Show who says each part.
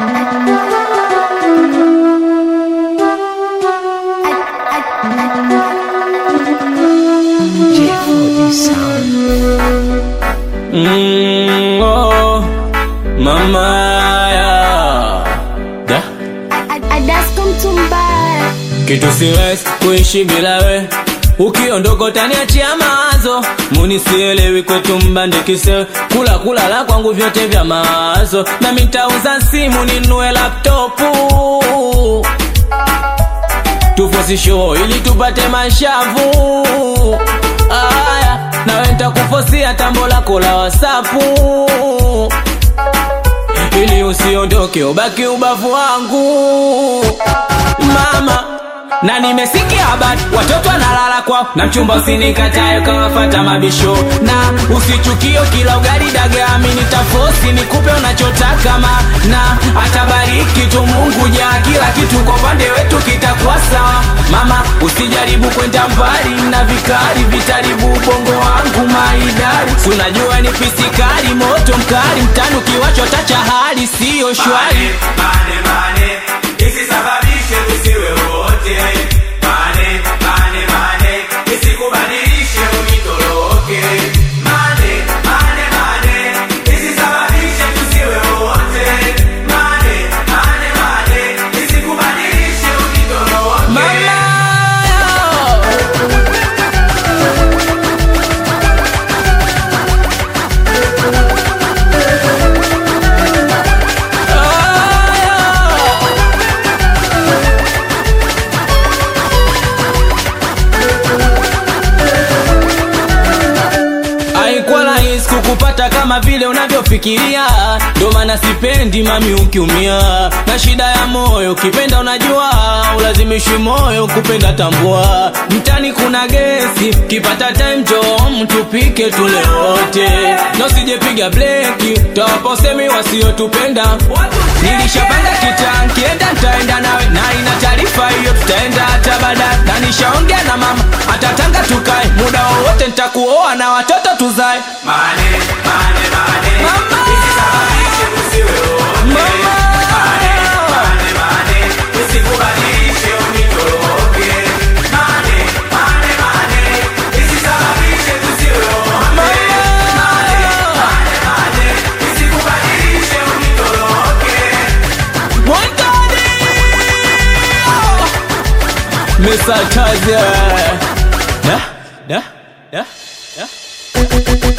Speaker 1: Mm, oh, mama ya da
Speaker 2: Adasko Mtumbara
Speaker 1: kitu siwezi kuishi bila we ukiondoka utaniachia mawazo munisielewi kwetu mbandikise kula kula la kwangu vyote vya mawazo na mitauza simu ninue laptopu tufosi show ili tupate mashavu aya nawe ntakufosia tambo lako la wasapu ili usiondoke ubaki ubavu wangu mama na nimesikia habari watoto wanalala kwao na mchumba usinikatae kawafata mabisho na usichukio kila ugali dagaa mini tafosi nikupe unachotaka ma na atabariki tu mungu jaa kila kitu kwa upande wetu kitakuwa sawa mama usijaribu kwenda mbali na vikari vitaribu ubongo wangu maidari si unajua ni pisikari moto mkali mtani ukiwachota cha hali siyo shwari
Speaker 3: Mane, mane, isisababishe tusiwe wote. Mane, mane, mane, isikubadilishe unitoroke. Mane, mane, mane, isisababishe tusiwe wote. Mane, mane, mane, isikubadilishe unitoroke.
Speaker 1: mama haikuwa rahisi kukupata kama vile unavyofikiria ndo maana sipendi mami ukiumia na shida ya moyo ukipenda unajua ulazimishi moyo kupenda tambua mtani kuna gesi kipata time jo tupike tule wote na usijepiga bleki tawaposemi wasiotupenda nilishapanga kita nkienda ntaenda nawe na ina taarifa hiyo tutaenda hata baadaye na nishaongea na mama atatanga tukae muda wowote ntakuoa na watoto tuzae
Speaker 3: Mane, mane, mane,
Speaker 1: Mama!
Speaker 3: isisababishe tusiwe wote.
Speaker 1: Mama!
Speaker 3: Mane, mane, mane, isikubadilishe unitoroke. Mane, mane, mane, isisababishe tusiwe wote. Mane, mane, mane, isikubadilishe unitoroke.
Speaker 1: Mwantani! Mr. Taze. Da, da, da, da.